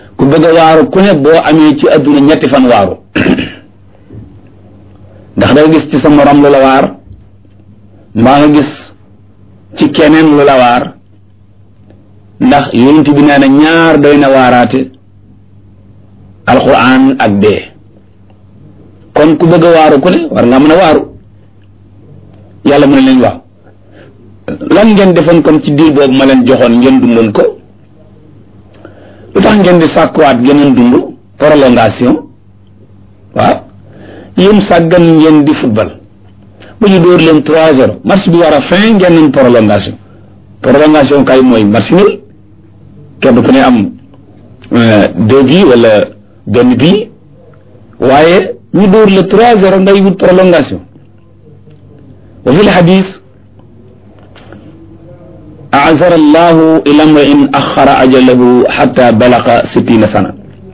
ku bëgg a waaru ku ne boo amee ci adduna ñetti fan waaru ndax da nga gis ci sa morom lu la waar mbaa nga gis ci keneen lu la waar ndax yonent bi nee na ñaar doy na waaraate alquran ak dee kon ku bëgg a waaru ku ne war nga mën a waaru yàlla mu ne leen waaw lan ngeen defoon kon ci diir boobu ma leen joxoon ngeen dundoon ko lu tax ngeen di sàkkuwaat geneen dund prolongation waaw yéen sàggan ngeen di football ba ñu dóor leen trois zéro match bi war a fin ngeen nañ prolongation prolongation kay mooy match nul kenn ku ne am deux bi wala benn bii waaye ñu dóor le trois zéro ngay wut prolongation wa fi lxadis azara allahu ila mrain axara ajalahu xata balaqa sittina sana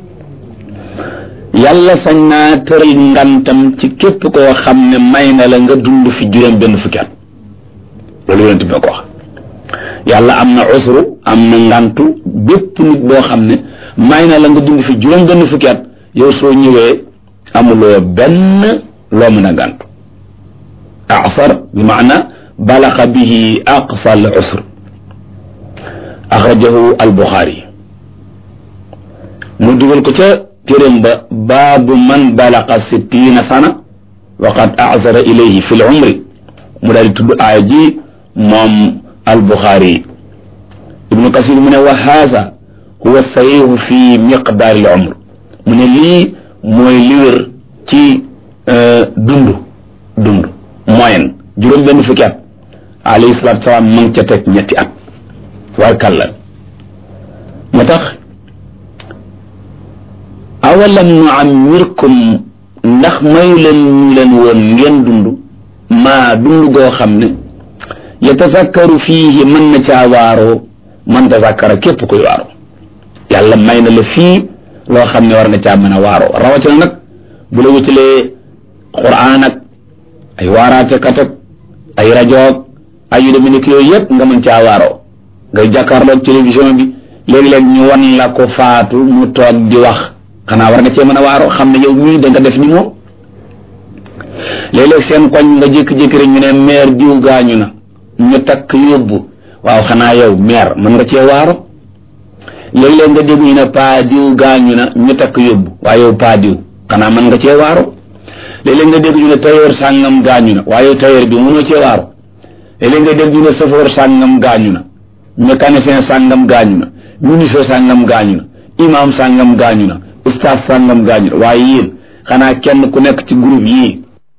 yàlla sañ naa tëral ngantam ci képp koo xam ne may na la nga dund fi juróom benn fukki at loolu yonent bi ko wax yàlla am na usru am na ngantu bépp nit boo xam ne may na la nga dund fi juróom benn fukki at yow soo ñëwee amuloo benn loo mën a gàntu asar bi maana balaxa bihi aqsa al usr axrajahu al buxaari mu dugal ko ca téeréem ba baabu man balaqa sittina sana wa qad azara ilayhi fi l umri mu daal di tudd aaya ji moom al buxaari ibnu kasir mu ne wa haza huwa sahihu fi miqdaari al umr mu ne lii mooy li wér ci dund dund moyen juróom benn fukki at alayhi salaatu salaam ma ngi ca teg ñetti at war kàlla moo tax awalam nu ammirkum ndax mayu leen ñu leen woon ngeen dund maa dund goo xam ne yatazakkaru fiihi mën na caa waaroo man tazakkara képp koy waaroo yàlla may na la fii loo xam ne war nga caa mën a waaroo rawatina nag bu la wutalee quraan ak ay waaraate kat ak ay rajoog ay yu demee nekk yooyu yëpp nga mën caa waaroo ngay jàkkaarloog télévision bi léegi-léeg ñu wan la ko faatu mu toog di wax xanaa war nga cee mën a waaroo xam ne yow mii da nga def ni moom léeg-léeg seen koñ nga jékki-jékki rek ñu ne maire diw gaañu na ñu takk yóbbu waaw xanaa yow maire mën nga cee waaro léeg-léeg nga dégg ñu ne paa diw gaañu na ñu takk yóbbu waaye yow paa diw xanaa mën nga cee waaro léeg-léeg nga dégg ñu ne tailleur sàngam gaañu na waaye yow tailleur bi mënoo cee waaro léeg-léeg nga dégg ñu ne chauffeur sàngam gaañu na mécanicien sàngam gaañu na ministre sàngam gaañu na imam sàngam gaañu na ustaas sàngam gaañu na waaye yéen xanaa kenn ku nekk ci groupe yii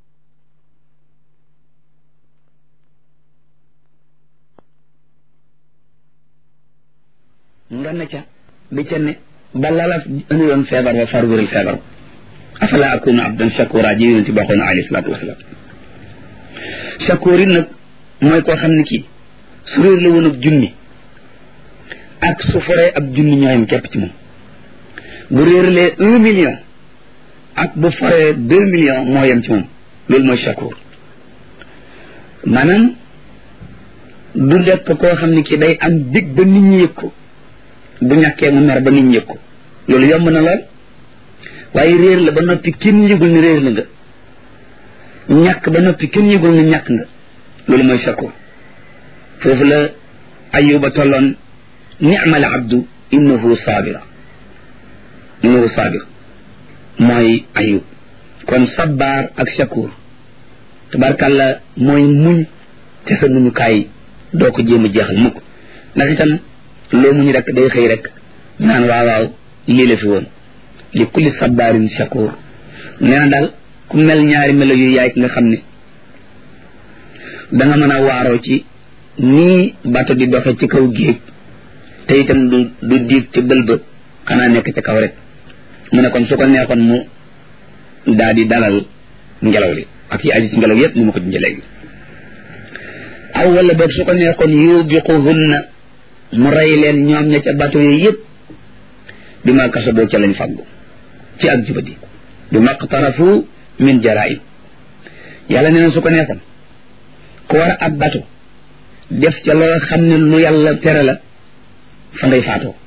nga ne ca di ca ne ba lala indi woon feebar ba far wéral feebar afala akunu abdan shakura ji yonent bi waxoon alayhi salaatu wasalaam shakur it nag mooy koo xam ne kii su réer la woon ab junni ak su foree ab junni ñooyam képp ci moom bu réeralee un million ak bu foree deux millions moo yem ci moom loolu mooy shakur maanaam du dekk koo xam ne kii day am dig ba nit ñi yëg ko bu ñàkkee mu mer ba nit ñi yëg ko loolu yomb na lool waaye réer la ba noppi kenn yëgul ni réer la nga ñàkk ba noppi kenn yëgul ni ñàkk nga loolu mooy shakur foofu la ayuba tolloon ni'mal abdu innahu sabira innahu sabir mooy ayub kon sabbaar ak shakur tabarkàlla mooy muñ te sa muñukaay doo ko jéem a jeexal mukk ndax itam loo muñ rek day xëy rek naan waaw waaw lii la fi woon li kulli sabbaarin shakur nee na daal ku mel ñaari melo yu yaay ki nga xam ne danga mën a waaroo ci nii bato di doxe ci kaw géej te itam du du diig ci bël ba xanaa nekk ci kaw rek mu ne kon su ko neexoon mu daa di dalal ngelaw li ak yi aju ci ngelaw yépp ni ma ko junjee léegi aw wala boog su ko neexoon yubiquhunna mu rey leen ñoom ña ca bato yi yépp bi ma kasaboo ca lañ fàggu ci ak jubadi bi maqtarafu min jaraim yàlla nee na su ko neexoon ku war a ab bato def ca loo xam ne lu yàlla tere la fa ngay faatoo